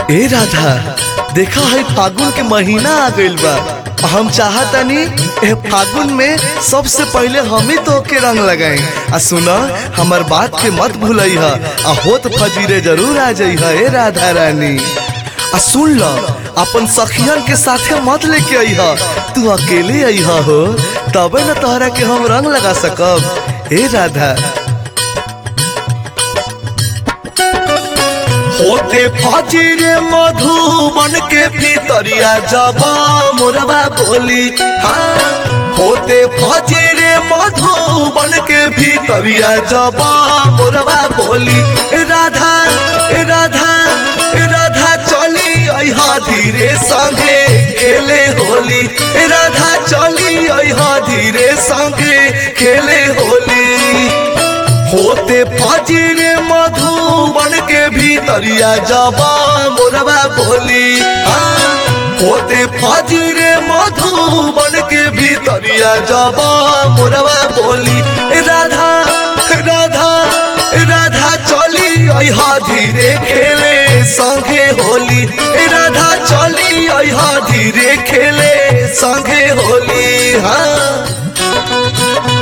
ए राधा देखा है फागुन के महीना आ गइल बा हम चाहतनी ए फागुन में सबसे पहले हम ही तो के रंग लगाई आ सुना हमर बात के मत भूलई ह आ होत फजीरे जरूर आ जई ह ए राधा रानी आ सुन ल अपन सखियन के साथे मत लेके आई ह तू अकेले आई ह हो तबे न तोहरा के हम रंग लगा सकब ए राधा होते फजीरे मधुबन के भीतरिया जब मोरबा बोली हाँ होते फजीरे मधुबन के भीतरिया जब मोरबा बोली ए राधा ए राधा ए राधा चली अहा धीरे संगे खेले होली ए राधा चली अहा धीरे संगे खेले होली होते फजीरे मधुबन के भीतरिया जबा मोरबा बोली हाँ, होते फजीरे मधुबन के भीतरिया जबा मोरबा बोली ए राधा राधा राधा चली अहा धीरे खेले संगे होली ए राधा चली अहा धीरे खेले संगे होली हाँ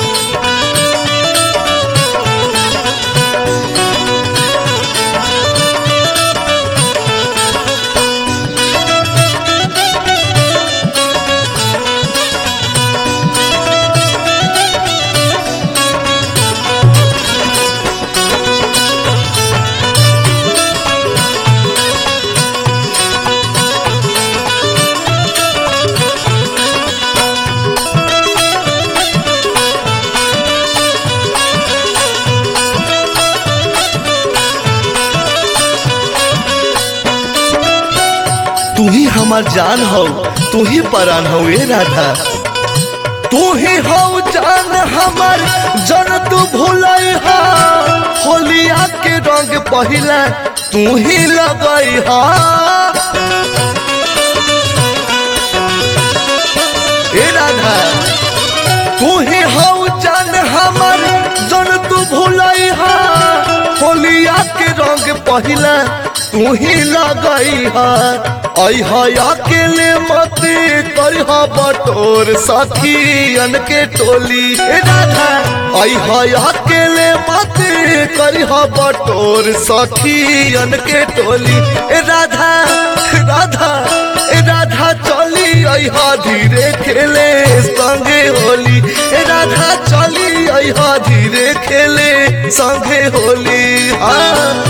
तू ही हमार जान हो तू ही परान हो ए राधा तू ही हो जान हमार जन तू भूलई हा होलिया के रंग पहिला तू ही लगई हा ए राधा तू ही हो जान हमार जन तू भूलई हा होलिया के रंग पहिला तू ही लगई हा अहा अकेले मत करिह बटोर सखियन के टोली ए राधा अहा अकेले मत करिह बटोर सखियन के टोली ए राधा राधा ए राधा चली अहा धीरे खेले संगे होली ए राधा चली अहा धीरे खेले संगे होली हाँ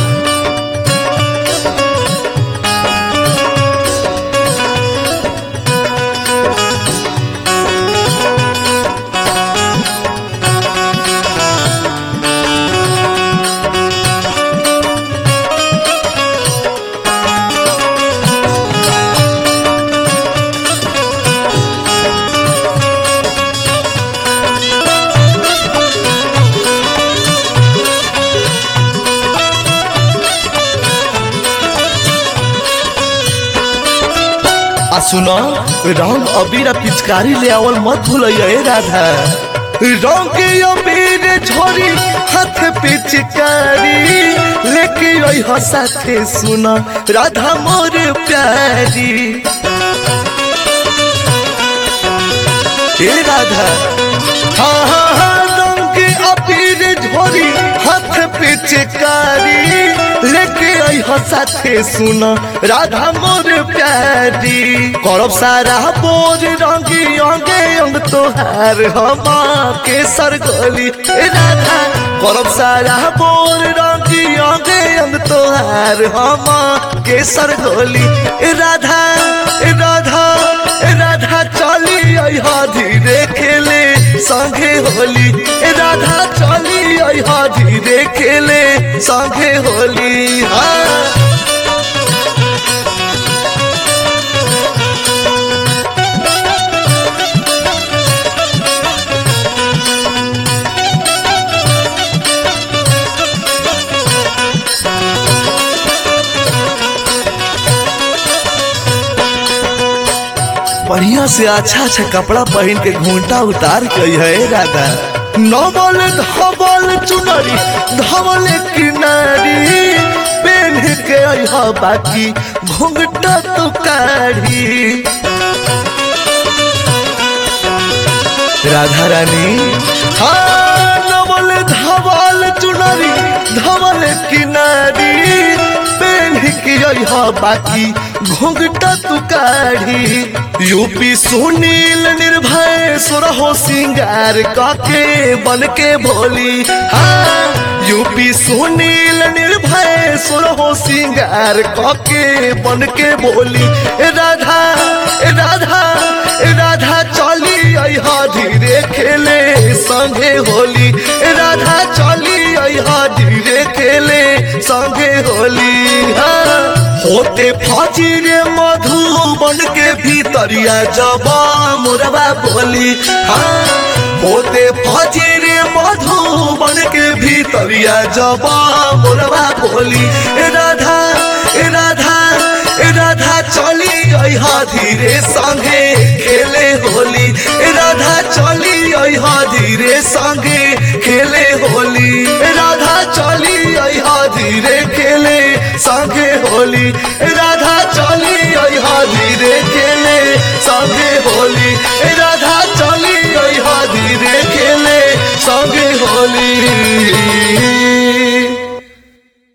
आ सुनो रंग अबीर आ पिचकारी ले आवल मत भूलिए ए राधा रंग के अबीर झोरी हाथ पिचकारी लेके आई हो साथे सुनो राधा मोर प्यारी ए राधा हाँ हाँ हाँ रंग के अबीर झोरी हाथ पिचकारी लेके आई हो साथे सुन राधा मोर प्यारी करब सारा बोर रंगी अंगे अंग तोहार हम के सरगोली ए राधा करब सारा बोर रंगी अंगे अंग तोहार हम के सरगोली ए राधा ए राधा ए राधा चली अहा धीरे खेले संगे होली ए राधा चली अहा धीरे खेले संगे होली हाँ बढ़िया से अच्छा अच्छा कपड़ा पहन के घूंटा उतार के है राधा नवल धवल चुनरी धवल किनारी पेन के अइहा बाकी घुंघटा तो काढ़ी राधा रानी हाँ नवल धवल चुनरी धवल किनारी पेन की अइहा बाकी घुंघटा तू काढ़ी यूपी सुनील निर्भय सुरहो सिंगार काके बन के भोली हाँ यूपी सुनील निर्भय सुरहो सिंगार काके बन के बोली ए राधा ए राधा ए राधा चली अइहा धीरे खेले संगे होली ए राधा चली अइहा धीरे खेले संगे होली हाँ होते फाजी रे मधुबन के भीतरिया जबा मुरबा बोली हाँ होते फाजी रे मधुबन के भीतरिया जबा मुरबा बोली ए राधा ए राधा ए राधा चली अइहा धीरे संगे खेले होली ए राधा चली अइहा धीरे संगे खेले होली ए राधा चली अइहा धीरे खेले संगे होली ए राधा चली अइहा धीरे खेले संगे होली ए राधा